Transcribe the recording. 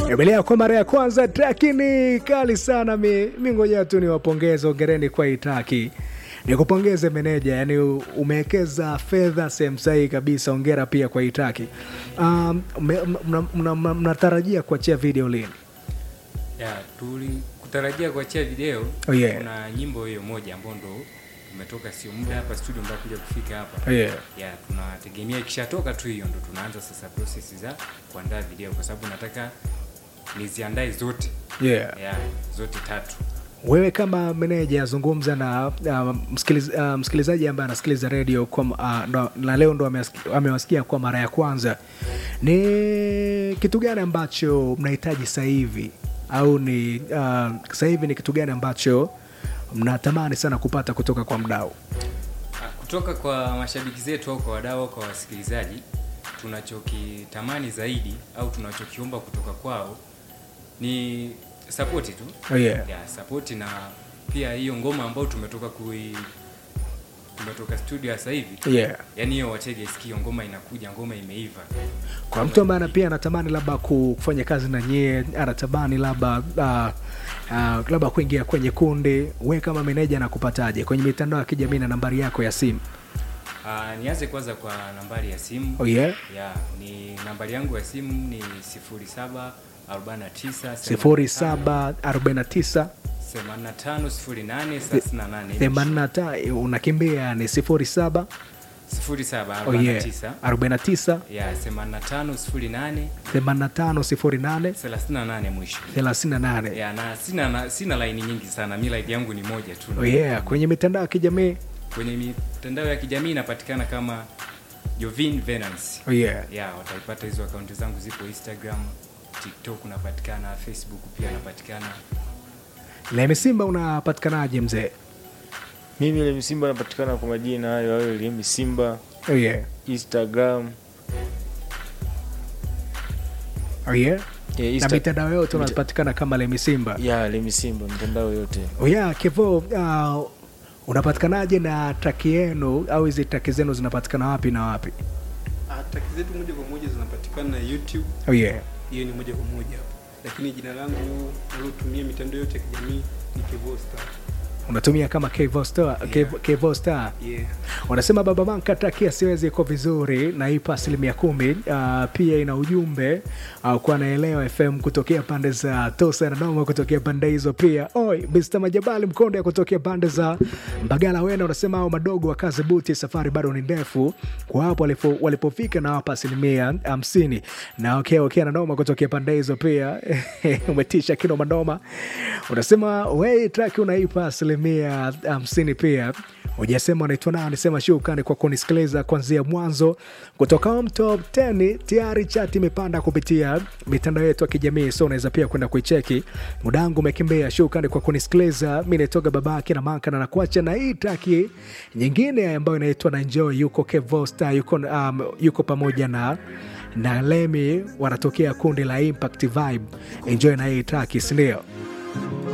Emelea kwa mara ya kwanza traki ni kali sana. Mi, mi ngoja tu niwapongeze, ongereni kwa hii traki. Nikupongeze meneja, yani umewekeza fedha sehemu sahihi kabisa. Ongera pia kwa hii traki. Um, mnatarajia kuachia video lini? ya tuli kutarajia kuachia video Oh, yeah. kuna nyimbo hiyo moja ambayo ndo tumetoka sio muda hapa studio mpaka kuja kufika hapa Oh, yeah. ya tunategemea ikishatoka tu hiyo ndo tunaanza sasa process za kuandaa video kwa sababu nataka niziandae zote Yeah. ya zote tatu Wewe kama meneja zungumza na uh, msikiliz, uh, msikilizaji ambaye anasikiliza redio kwa, uh, ndo- na leo ndo ameasiki- amewasikia kwa mara ya kwanza, ni kitu gani ambacho mnahitaji sasa hivi au ni uh, sasa hivi ni kitu gani ambacho mnatamani sana kupata kutoka kwa mdau? Ah, kutoka kwa mashabiki zetu au kwa wadau au kwa wasikilizaji tunachokitamani zaidi au tunachokiomba kutoka kwao ni sapoti tu Oh, yeah. ya sapoti na pia hiyo ngoma ambayo tumetoka kui tumetoka studio sasa hivi Yeah. yani hiyo watege sikio ngoma inakuja ngoma imeiva Kwa mtu ambaye ana- pia anatamani labda ku- kufanya kazi na nyie, anatamani labda uh, uh, labda kuingia kwenye kundi, we kama meneja nakupataje kwenye mitandao ya kijamii na nambari yako ya simu? Ah, nianze kwanza kwa nambari ya simu Oh, yeah. ya ni nambari yangu ya simu ni 07 49 sifuri saba arobaini na tisa 85 08 38 themanini na ta unakimbia ni sifuri saba 07 oh yeah, 49 arobaini na tisa ya 85 08 themanini na tano sifuri nane 38 mwisho thelathini na nane ya na sina na, sina laini nyingi sana mi laini yangu ni moja tu oh yeah. kwenye mitandao ya kijamii kwenye mitandao ya kijamii inapatikana kama Jovin Venance oh yeah. ya wataipata hizo akaunti zangu zipo instagram tiktok unapatikana facebook pia napatikana Lemi Simba unapatikanaje mzee? Mimi Lemi Simba napatikana kwa majina hayo hayo Lemi Simba oh yeah. Instagram oh yeah. ya na Insta- mitandao yote mita- unapatikana kama Lemi Simba ya Lemi Simba mitandao yote. oh yeah, Kevo uh, unapatikanaje na traki yenu au hizi traki zenu zinapatikana wapi na wapi? Ah, Traki zetu moja kwa moja zinapatikana YouTube, oh yeah. hiyo ni moja kwa moja hapo, lakini jina langu nalotumia mitandao yote ya kijamii ni Kevo Star. unatumia kama Kevo Star, Kevo- Kevo Star. Yeah. Wanasema Baba Manka traki ya siwezi iko vizuri na ipa asilimia kumi. Uh, pia ina ujumbe uh, kwa naelewa FM kutokea pande za Tosa na Noma kutokea pande hizo pia. Oi, Mr. Majabali Mkonde ya kutokea pande za Mbagala Wena unasema hao madogo wa kazi buti, safari bado ni ndefu kwa hapo walipo, walipofika na wapa asilimia hamsini na okay, okay, na Noma kutokea pande hizo pia umetisha kino manoma. Unasema wei traki unaipa asilimia hamsini pia Ujasema unaitwa nani? Sema shukrani kwa kunisikiliza kuanzia mwanzo kutoka Home Top 10. Tayari chati imepanda kupitia mitandao yetu ya kijamii, so unaweza pia kwenda kuicheki. Mudangu umekimbia. Shukrani kwa kunisikiliza. Mi naitoga babake na Manka na nakuacha na hii traki nyingine ambayo inaitwa na Enjoy. Yuko Kevosta, yuko, um, yuko pamoja na na Lemi, wanatokea kundi la Impact Vibe. Enjoy na hii traki, sindio?